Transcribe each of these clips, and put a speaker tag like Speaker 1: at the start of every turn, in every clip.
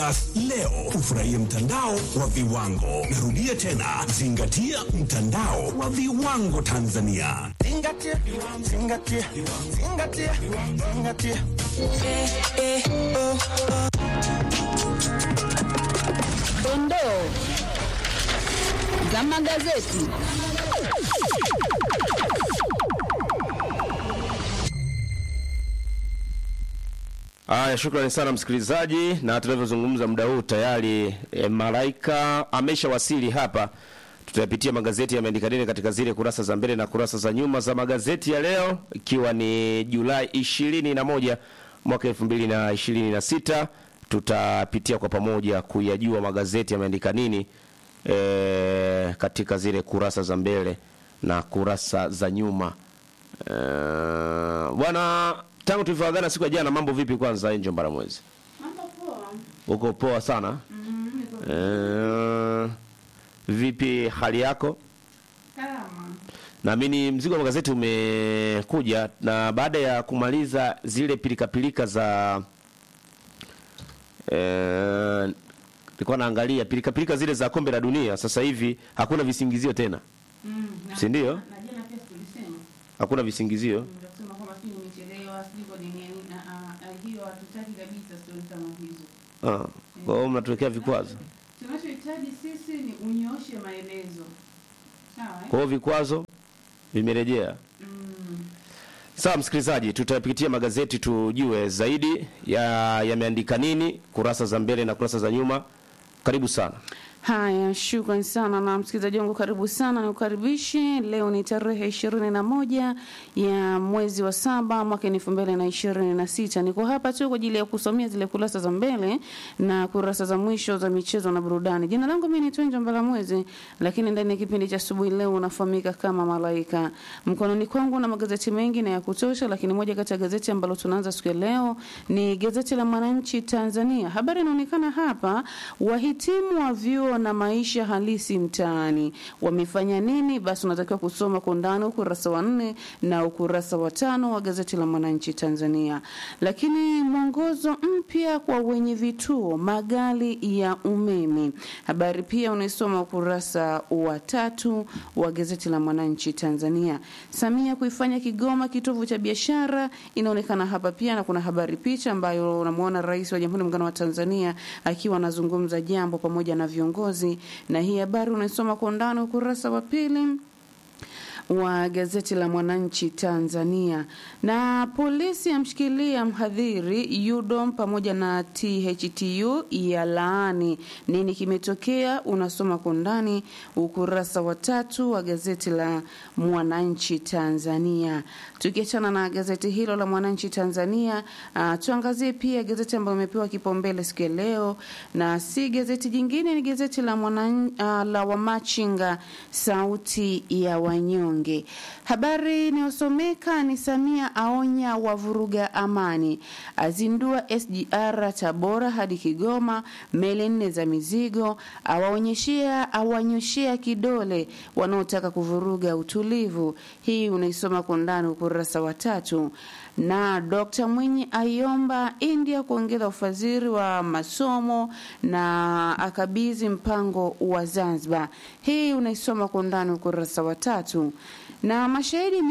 Speaker 1: Leo ufurahie mtandao wa viwango. Narudia tena, zingatia mtandao wa viwango Tanzania.
Speaker 2: Zingatia, zingatia, zingatia, zingatia.
Speaker 3: Dondoo za magazeti.
Speaker 4: Haya, shukrani sana msikilizaji, na tunavyozungumza muda huu tayari e, Malaika ameshawasili hapa. Tutayapitia magazeti yameandika nini katika zile kurasa za mbele na kurasa za nyuma za magazeti ya leo, ikiwa ni Julai ishirini na moja mwaka elfu mbili na ishirini na sita. Tutapitia kwa pamoja kuyajua magazeti yameandika nini e, katika zile kurasa za mbele na kurasa za nyuma. E, bwana tangu tulivyoagana siku ya jana, mambo vipi? Kwanza Angel Mbaramwezi,
Speaker 5: Mambo poa.
Speaker 4: uko poa sana
Speaker 5: Mm, niko
Speaker 4: e, vipi hali yako?
Speaker 5: salama.
Speaker 4: Naamini mzigo wa magazeti umekuja, na baada ya kumaliza zile pilikapilika za eh, nilikuwa naangalia pilikapilika zile za kombe la dunia. Sasa hivi hakuna visingizio tena,
Speaker 5: Mm, na-
Speaker 4: Si ndio?
Speaker 5: Na jana pia tulisema
Speaker 4: hakuna visingizio.
Speaker 5: ndio kusema kwamba sijui nimechelewa, sijui kwa nini yani na ah, ah, hiyo hatutaki kabisa stori kama hizo.
Speaker 4: Ah, kwa hiyo mnatuwekea vikwazo.
Speaker 5: Tunachohitaji sisi ni unyooshe maelezo. Sawa? eh?
Speaker 4: Kwa hiyo vikwazo vimerejea.
Speaker 5: Mm.
Speaker 4: Sawa msikilizaji, tutapitia magazeti tujue zaidi ya yameandika nini, kurasa za mbele na kurasa za nyuma. Karibu sana.
Speaker 5: Haya, shukran sana na msikilizaji wangu, karibu sana, nikukaribishe. Leo ni tarehe ishirini na moja ya mwezi wa saba mwaka elfu mbili na ishirini na sita. Niko hapa tu kwa ajili ya kusomea zile kurasa za mbele na kurasa za mwisho za michezo na burudani. Jina langu mimi ni Twenja Mbalamwezi, lakini ndani ya kipindi cha asubuhi leo unafahamika kama Malaika. Mkononi kwangu na magazeti mengi na ya kutosha, lakini moja kati ya gazeti ambalo tunaanza siku ya leo ni gazeti la Mwananchi Tanzania. Habari inaonekana hapa, wahitimu wa vyuo na maisha halisi mtaani wamefanya nini? Basi unatakiwa kusoma kwa undani ukurasa wa nne na ukurasa wa tano wa gazeti la Mwananchi Tanzania. Lakini mwongozo mpya kwa wenye vituo magari ya umeme, habari pia unaisoma ukurasa wa tatu wa gazeti la Mwananchi Tanzania. Samia kuifanya Kigoma kitovu cha biashara inaonekana hapa pia, na kuna habari picha ambayo unamwona Rais wa Jamhuri ya Muungano wa Tanzania akiwa anazungumza jambo pamoja na viongozi, na hii habari unaisoma kwa undani ukurasa wa pili wa gazeti la Mwananchi Tanzania. Na polisi amshikilia mhadhiri UDOM pamoja na THTU ya laani. Nini kimetokea? Unasoma kwa undani ukurasa wa tatu wa gazeti la Mwananchi Tanzania. Tukiachana na gazeti hilo la Mwananchi Tanzania, uh, tuangazie pia gazeti ambayo imepewa kipaumbele siku ya leo, na si gazeti jingine, ni gazeti la mwanan, uh, la Wamachinga, sauti ya wanyonge. Habari inayosomeka ni Samia aonya wavuruga amani, azindua SGR Tabora hadi Kigoma, meli nne za mizigo, awaonyeshea awanyoshea kidole wanaotaka kuvuruga utulivu. Hii unaisoma kwa undani ukurasa wa tatu na Dr. Mwinyi aiomba India kuongeza ufadhili wa masomo na akabidhi mpango wa Zanzibar. Hii unaisoma kwa undani ukurasa wa tatu na mashahidi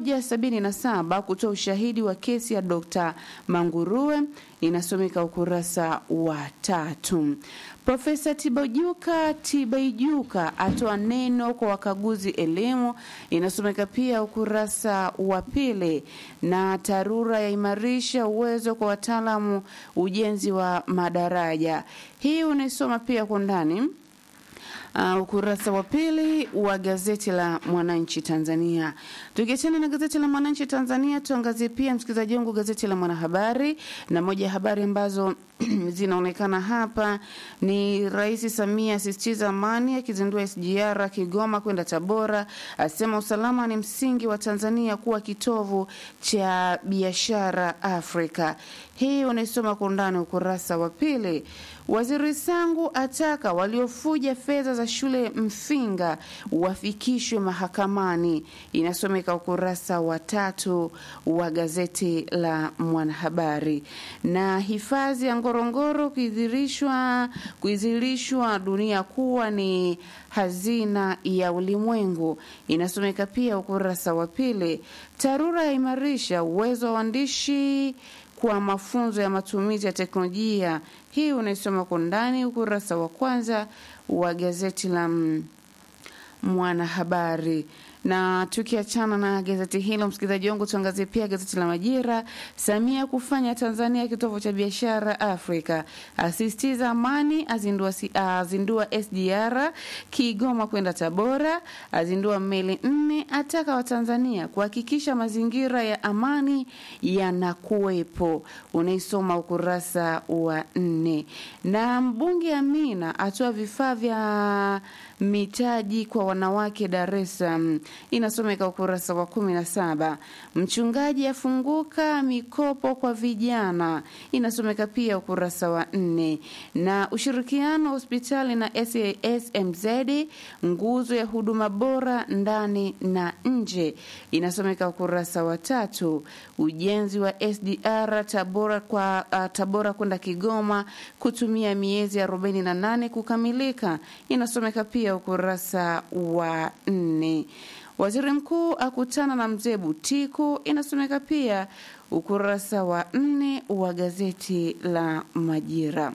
Speaker 5: 177 kutoa ushahidi wa kesi ya Dr. Manguruwe inasomeka ukurasa wa tatu. Profesa Tibaijuka Tibaijuka atoa neno kwa wakaguzi elimu inasomeka pia ukurasa wa pili, na TARURA yaimarisha uwezo kwa wataalamu ujenzi wa madaraja. Hii unaisoma pia kwa ndani uh, ukurasa wa pili wa gazeti la Mwananchi Tanzania. Tukiachana na gazeti la Mwananchi Tanzania, tuangazie pia msikilizaji wangu gazeti la Mwanahabari, na moja ya habari ambazo zinaonekana hapa ni Rais Samia asisitiza amani, akizindua SGR Kigoma kwenda Tabora, asema usalama ni msingi wa Tanzania kuwa kitovu cha biashara Afrika. Hii unaisoma kwa undani ukurasa wa pili. Waziri Sangu ataka waliofuja fedha za shule Mfinga wafikishwe mahakamani, inasomeka ukurasa wa tatu wa gazeti la Mwanahabari. Na hifadhi ya Ngorongoro kuidhirishwa kuidhirishwa dunia kuwa ni hazina ya ulimwengu, inasomeka pia ukurasa wa pili. TARURA yaimarisha uwezo wa waandishi kwa mafunzo ya matumizi ya teknolojia. Hii unaisoma kwa ndani ukurasa wa kwanza wa gazeti la mm, Mwanahabari. Na tukiachana na gazeti hilo, msikilizaji wangu, tuangazie pia gazeti la Majira. Samia kufanya Tanzania kitovu cha biashara Afrika, asisitiza amani, azindua, si- azindua SGR Kigoma kwenda Tabora, azindua meli nne, ataka Watanzania kuhakikisha mazingira ya amani yanakuwepo. Unaisoma ukurasa wa nne. Na mbunge Amina atoa vifaa vya mitaji kwa wanawake Dar es Salaam, inasomeka ukurasa wa kumi na saba. Mchungaji afunguka mikopo kwa vijana, inasomeka pia ukurasa wa nne. Na ushirikiano hospitali na SASMZ, nguzo ya huduma bora ndani na nje, inasomeka ukurasa wa tatu. Ujenzi wa SDR Tabora kwa uh, Tabora kwenda Kigoma kutumia miezi 48 kukamilika, inasomeka pia ukurasa wa nne. Waziri mkuu akutana na mzee Butiku, inasomeka pia ukurasa wa nne wa gazeti la Majira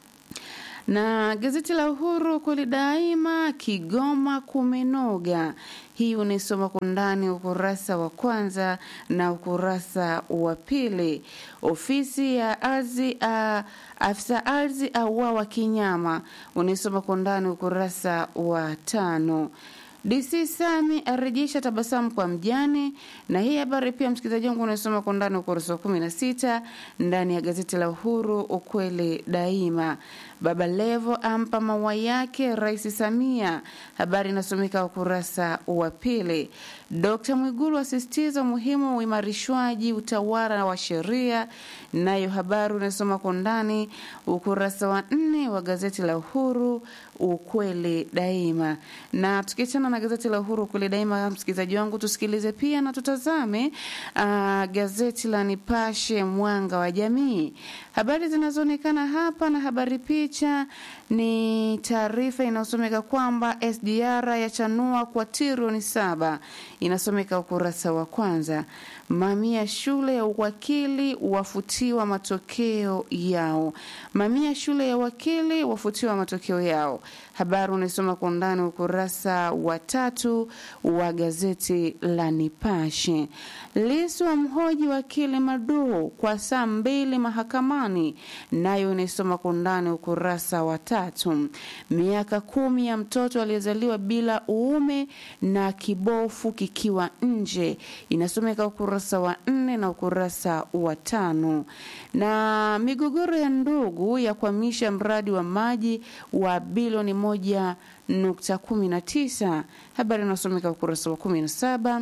Speaker 5: na gazeti la Uhuru kweli daima, Kigoma kumenoga. Hii unaisoma kwa undani ukurasa wa kwanza na ukurasa wa pili. Ofisi ya ardhi uh, afisa ardhi auawa kinyama, unaisoma kwa undani ukurasa wa tano. DC Sami arejesha tabasamu kwa mjane, na hii habari pia msikilizaji wangu unasoma kwa ndani ukurasa wa kumi na sita ndani ya gazeti la Uhuru, ukweli daima. Baba Levo ampa maua yake Rais Samia, habari inasomeka ukurasa wa pili. Dkt Mwigulu asisitiza umuhimu wa uimarishwaji utawala wa sheria, nayo habari unasoma kwa ndani ukurasa wa nne wa gazeti la Uhuru, ukweli daima. Na tukiachana na gazeti la Uhuru ukweli daima, msikilizaji wangu, tusikilize pia na tutazame uh, gazeti la Nipashe mwanga wa jamii. Habari zinazoonekana hapa na habari picha ni taarifa inayosomeka kwamba SDR yachanua kwa trilioni saba, inasomeka ukurasa wa kwanza. Mamia shule ya uwakili wafutiwa matokeo yao. Mamia shule ya uwakili wafutiwa matokeo yao. Habari unaisoma kwa undani ukurasa wa tatu wa gazeti la Nipashe. Lissu mhoji wakili Maduu kwa saa mbili mahakamani, nayo inaisoma kwa undani ukurasa wa tatu. Miaka kumi ya mtoto aliyezaliwa bila uume na kibofu kikiwa nje, inasomeka ukurasa wa nne na ukurasa wa tano. Na migogoro ya ndugu ya kuhamisha mradi wa maji wa bilioni moja nukta kumi na tisa, habari inasomeka ukurasa wa kumi na saba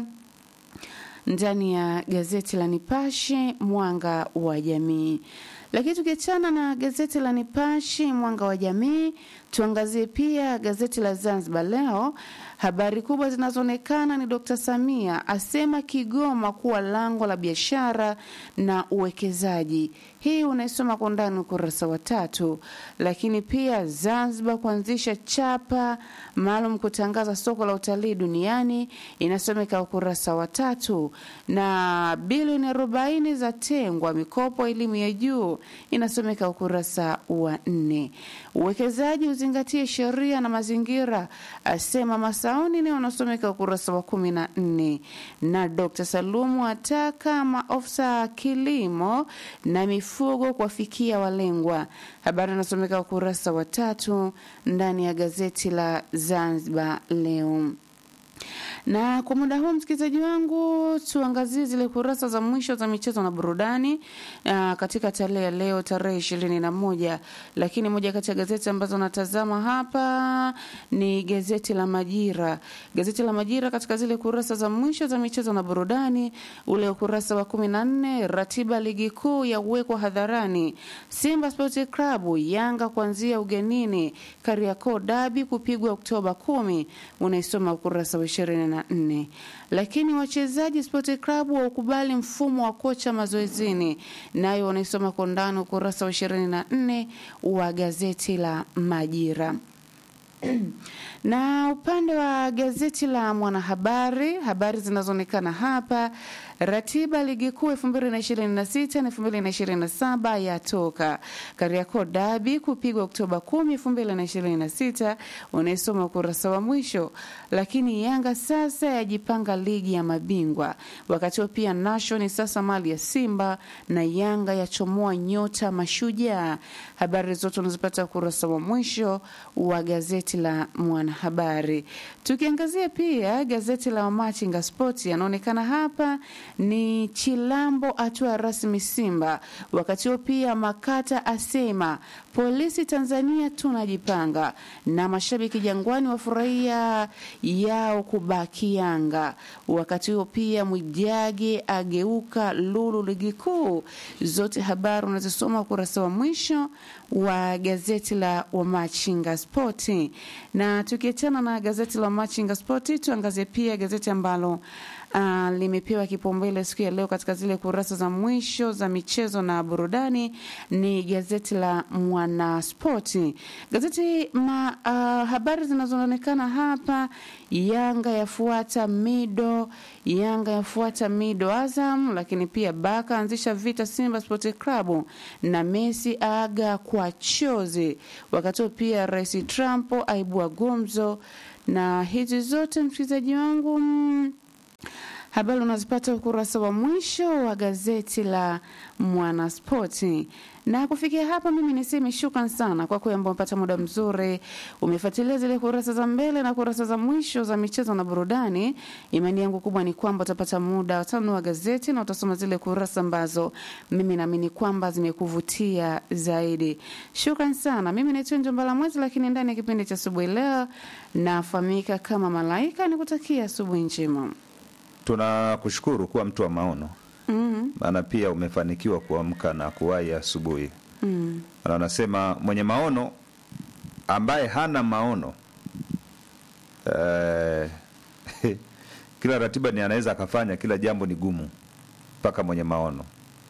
Speaker 5: ndani ya gazeti la Nipashe mwanga wa jamii. Lakini tukiachana na gazeti la Nipashe mwanga wa jamii, tuangazie pia gazeti la Zanzibar Leo. Habari kubwa zinazoonekana ni Dr. Samia asema Kigoma kuwa lango la biashara na uwekezaji. Hii unaisoma kwa undani ukurasa wa tatu. Lakini pia Zanzibar kuanzisha chapa maalum kutangaza soko la utalii duniani, inasomeka ukurasa wa tatu. Na bilioni arobaini za tengwa mikopo elimu ya juu, inasomeka ukurasa wa nne. Uwekezaji uzingatie sheria na mazingira, asema Masauni, ni unasomeka ukurasa wa kumi na nne. Na Dr. Salumu ataka maofisa kilimo na mifugo kuwafikia walengwa. Habari inasomeka ukurasa wa tatu ndani ya gazeti la Zanzibar Leo na kwa muda huu msikilizaji wangu, tuangazie zile kurasa za mwisho za michezo na burudani aa, katika tarehe ya leo tarehe ishirini na moja. Lakini moja kati ya gazeti ambazo natazama hapa ni gazeti la Majira. Gazeti la Majira katika zile kurasa za mwisho za michezo na burudani, ule ukurasa wa kumi na nne, ratiba ligi kuu yawekwa hadharani. Simba Sports Club Yanga kuanzia ugenini, Kariakoo dabi kupigwa Oktoba kumi, unaisoma ukurasa wa ishirini na nne. Lakini wachezaji Sport Club waukubali mfumo wa kocha mazoezini, nayo wanaisoma kwa undani ukurasa wa ishirini na nne wa gazeti la Majira na upande wa gazeti la Mwanahabari, habari zinazoonekana hapa, ratiba ligi kuu elfu mbili na ishirini na sita na elfu mbili na ishirini na saba yatoka. Kariakoo dabi kupigwa Oktoba kumi elfu mbili na ishirini na sita unaisoma ukurasa wa mwisho. Lakini Yanga sasa yajipanga ligi ya mabingwa, wakati huo pia Nation sasa mali ya Simba na Yanga yachomoa nyota mashujaa. Habari zote unazipata ukurasa wa mwisho wa gazeti la Mwanahabari. Tukiangazia pia gazeti la Wamachinga Sport, yanaonekana hapa ni Chilambo atua rasmi Simba. Wakati huo pia Makata asema polisi Tanzania tunajipanga, na mashabiki Jangwani wafurahia yao kubaki Yanga. Wakati huo pia Mwijage ageuka lulu ligi kuu. Zote habari unazisoma ukurasa wa mwisho wa gazeti la Wamachinga Spoti. Na tukiachana na gazeti la Wamachinga Spoti, tuangazie pia gazeti ambalo uh, limepewa kipaumbele siku ya leo katika zile kurasa za mwisho za michezo na burudani ni gazeti la Mwanaspoti. Gazeti ma, uh, habari zinazoonekana hapa, Yanga yafuata Mido, Yanga yafuata Mido Azam, lakini pia Baka anzisha vita Simba Sport Club na Messi aga kwa chozi. Wakati huo pia Rais Trump aibua gumzo, na hizi zote msikilizaji wangu mm, habari unazipata ukurasa wa mwisho wa gazeti la Mwanaspoti. Na kufikia hapa, mimi niseme shukran sana kwa kweli ambao umepata muda mzuri, umefuatilia zile kurasa za mbele na kurasa za mwisho za michezo na burudani. Imani yangu kubwa ni kwamba utapata muda utanunua gazeti na utasoma zile kurasa ambazo mimi naamini kwamba zimekuvutia zaidi. Shukran sana. Mimi naitwa Njombala Mwezi, lakini ndani ya kipindi cha asubuhi leo nafahamika kama Malaika. Nikutakia asubuhi njema.
Speaker 6: Tunakushukuru kuwa mtu wa maono,
Speaker 5: mm
Speaker 6: maana pia umefanikiwa kuamka na kuwahi asubuhi.
Speaker 5: mm.
Speaker 6: Na wanasema mwenye maono ambaye hana maono eh, kila ratiba ni anaweza akafanya, kila jambo ni gumu mpaka mwenye maono.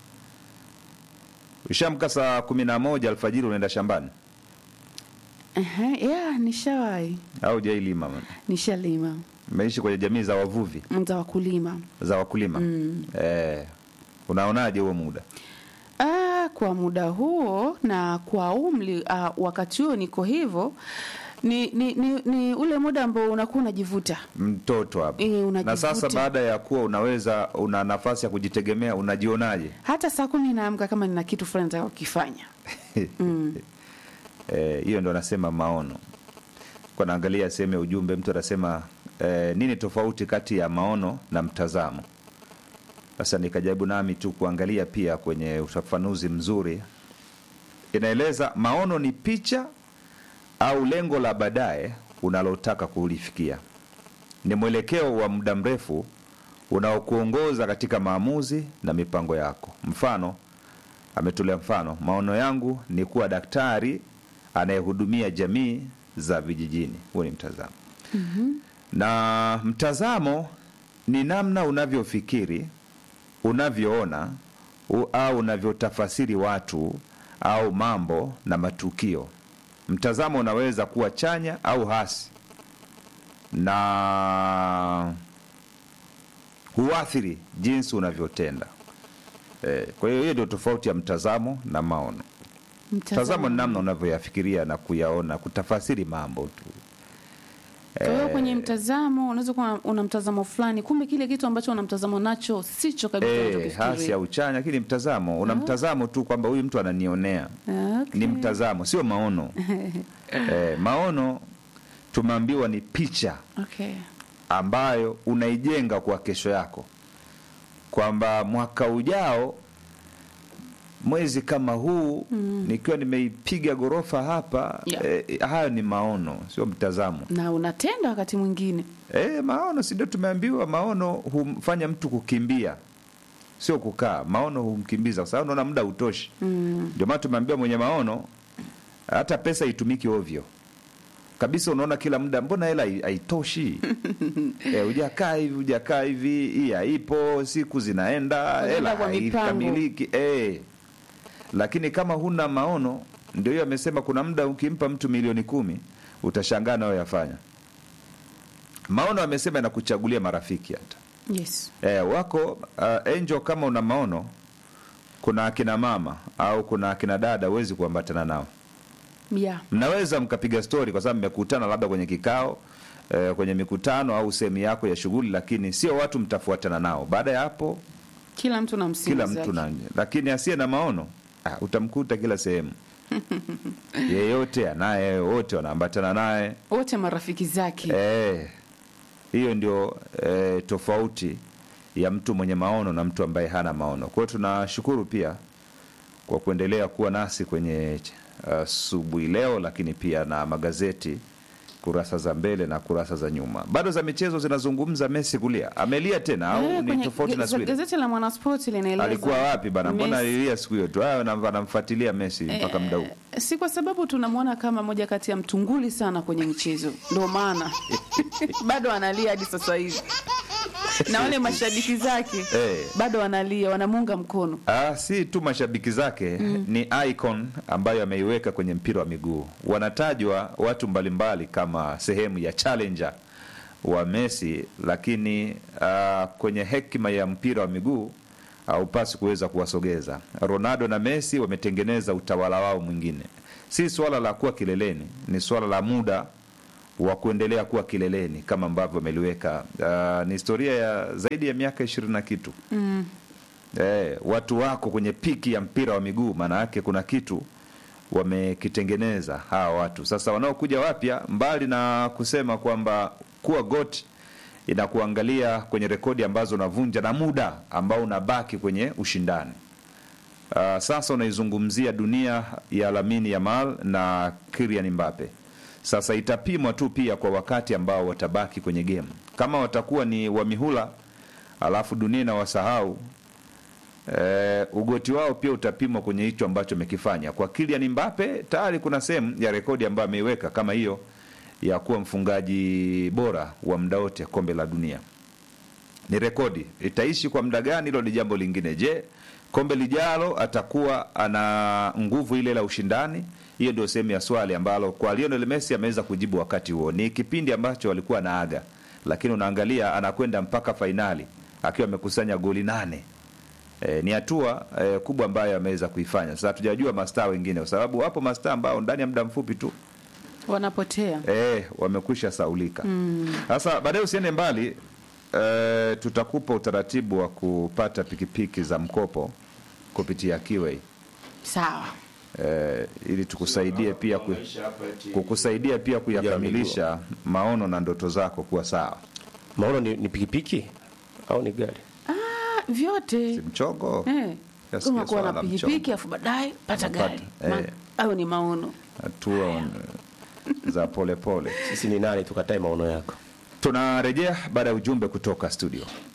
Speaker 6: Ushamka saa kumi na moja alfajiri unaenda shambani
Speaker 5: Ehe, yeah, nishawahi
Speaker 6: au jailima?
Speaker 5: nishalima
Speaker 6: Umeishi kwenye jamii za wavuvi
Speaker 5: mza wakulima
Speaker 6: za wakulima
Speaker 5: Mm.
Speaker 6: eh, unaonaje huo muda?
Speaker 5: Ah, kwa muda huo na kwa umri ah, wakati huo niko hivyo ni, ni, ni, ni ule muda ambao unakuwa unajivuta
Speaker 6: mtoto hapo
Speaker 5: Eh,
Speaker 6: na
Speaker 5: unajivuta.
Speaker 6: sasa baada ya kuwa unaweza una nafasi ya kujitegemea unajionaje
Speaker 5: hata saa kumi naamka kama nina kitu fulani nataka kukifanya mm.
Speaker 6: Eh, hiyo ndo anasema maono kwa naangalia sehemu ya ujumbe mtu anasema eh, nini tofauti kati ya maono na mtazamo sasa nikajaribu nami tu kuangalia pia kwenye ufafanuzi mzuri inaeleza maono ni picha au lengo la baadaye unalotaka kulifikia ni mwelekeo wa muda mrefu unaokuongoza katika maamuzi na mipango yako mfano ametolea mfano maono yangu ni kuwa daktari anayehudumia jamii za vijijini huo ni mtazamo mm-hmm. na mtazamo ni namna unavyofikiri unavyoona u- au unavyotafasiri watu au mambo na matukio mtazamo unaweza kuwa chanya au hasi na huathiri jinsi unavyotenda eh, kwa hiyo hiyo ndio tofauti ya mtazamo na maono mtazamo ni namna unavyoyafikiria na kuyaona kutafasiri mambo tu
Speaker 5: Kwa hiyo kwenye mtazamo unaweza kuwa una mtazamo fulani, kumbe kile kitu ambacho una mtazamo nacho sicho kabisa
Speaker 6: eh,
Speaker 5: unachokifikiria.
Speaker 6: hasi au chanya lakini mtazamo una mtazamo tu kwamba huyu mtu ananionea
Speaker 5: Okay.
Speaker 6: ni mtazamo sio maono eh, maono tumeambiwa ni picha
Speaker 5: Okay.
Speaker 6: ambayo unaijenga kwa kesho yako kwamba mwaka ujao mwezi kama huu mm. nikiwa nimeipiga ghorofa hapa
Speaker 5: Yeah.
Speaker 6: eh, hayo ni maono sio mtazamo
Speaker 5: na unatenda wakati mwingine
Speaker 6: E, maono si ndio tumeambiwa maono humfanya mtu kukimbia sio kukaa maono humkimbiza kwa sababu unaona muda utoshi ndio maana tumeambiwa mwenye maono hata pesa itumiki ovyo kabisa unaona kila muda mbona hela hai- haitoshi e, ujakaa hivi ujakaa hivi hii haipo siku zinaenda
Speaker 5: Unaenda
Speaker 6: hela
Speaker 5: kwa mipango.
Speaker 6: haikamiliki e. lakini kama huna maono ndio hiyo amesema kuna muda ukimpa mtu milioni kumi utashangaa nayo yafanya maono amesema inakuchagulia marafiki hata
Speaker 5: yes
Speaker 6: e, wako uh, angel kama una maono kuna akina mama au kuna akina dada huwezi kuambatana nao
Speaker 5: yeah.
Speaker 6: mnaweza mkapiga stori kwa sababu mmekutana labda kwenye kikao eh, kwenye mikutano au sehemu yako ya shughuli lakini sio watu mtafuatana nao baada ya hapo
Speaker 5: kila mtu na msimu
Speaker 6: kila
Speaker 5: zake.
Speaker 6: mtu na lakini asiye na maono ah, utamkuta kila sehemu yeyote anaye wote wanaambatana naye
Speaker 5: wote marafiki zake
Speaker 6: Eh, hiyo ndio eh, tofauti ya mtu mwenye maono na mtu ambaye hana maono. Kwa hiyo tunashukuru pia kwa kuendelea kuwa nasi kwenye asubuhi leo, lakini pia na magazeti kurasa za mbele na kurasa za nyuma. Bado za michezo zinazungumza Messi kulia, amelia tena au
Speaker 5: Eh,
Speaker 6: ni
Speaker 5: kwenye
Speaker 6: tofauti na
Speaker 5: ge-
Speaker 6: siku ile?
Speaker 5: gazeti la mwanaspoti linaeleza
Speaker 6: Alikuwa wapi bana? Mbona
Speaker 5: Messi-
Speaker 6: alilia siku hiyo tu? Ah, anam- anamfuatilia Messi mpaka muda huu.
Speaker 5: Eh, si kwa sababu tunamwona kama moja kati ya mtunguli sana kwenye michezo ndio maana bado analia hadi sasa hivi na wale mashabiki zake
Speaker 6: Eh.
Speaker 5: bado wanalia wanamuunga mkono
Speaker 6: Ah, si tu mashabiki zake ni icon ambayo ameiweka kwenye mpira wa miguu. Wanatajwa watu mbalimbali kama sehemu ya challenger wa Messi, lakini ah, kwenye hekima ya mpira wa miguu haupasi kuweza kuwasogeza. Ronaldo na Messi wametengeneza utawala wao mwingine. Si swala la kuwa kileleni, ni swala la muda wa kuendelea kuwa kileleni kama ambavyo ameliweka. Ah, ni historia ya zaidi ya miaka ishirini na kitu eh, watu wako kwenye piki ya mpira wa miguu, maana yake kuna kitu wamekitengeneza hawa watu. Sasa wanaokuja wapya, mbali na kusema kwamba kuwa got inakuangalia kwenye rekodi ambazo unavunja na muda ambao unabaki kwenye ushindani. Uh, sasa unaizungumzia dunia ya Lamine Yamal na Kylian Mbappe. Sasa itapimwa tu pia kwa wakati ambao watabaki kwenye game. Kama watakuwa ni wa mihula alafu dunia inawasahau eh, ugoti wao pia utapimwa kwenye hicho ambacho amekifanya. Kwa Kylian Mbappe tayari kuna sehemu ya rekodi ambayo ameiweka kama hiyo ya kuwa mfungaji bora wa muda wote kombe la dunia ni rekodi. Itaishi kwa muda gani? Hilo ni jambo lingine. Je, kombe lijalo atakuwa ana nguvu ile la ushindani? Hiyo ndio sehemu ya swali ambalo kwa Lionel Messi ameweza kujibu wakati huo. Ni kipindi ambacho walikuwa naaga, lakini unaangalia anakwenda mpaka fainali akiwa amekusanya goli nane. E, ni hatua e, kubwa ambayo ameweza kuifanya. Sasa hatujajua mastaa wengine, kwa sababu wapo mastaa ambao ndani ya muda mfupi tu
Speaker 5: wanapotea
Speaker 6: eh, wamekwisha saulika. Sasa baadaye usiende mbali eh, tutakupa utaratibu wa kupata pikipiki za mkopo kupitia Kiway
Speaker 5: sawa
Speaker 6: eh, ili tukusaidie pia ku, kukusaidia pia kuyakamilisha maono na ndoto zako kuwa sawa.
Speaker 4: maono ni, ni pikipiki au ni gari
Speaker 5: ah, vyote
Speaker 6: Si mchongo
Speaker 5: eh.
Speaker 6: Nasikia
Speaker 5: kama kuwa
Speaker 6: swala
Speaker 5: na
Speaker 6: la
Speaker 5: pikipiki
Speaker 6: mchongo.
Speaker 5: afu baadaye pata
Speaker 6: Unapata,
Speaker 5: gari
Speaker 6: eh.
Speaker 5: Ma- au ni maono
Speaker 6: hatua eh, za polepole pole.
Speaker 4: sisi ni nani tukatae maono yako
Speaker 6: Tunarejea baada ya ujumbe kutoka studio.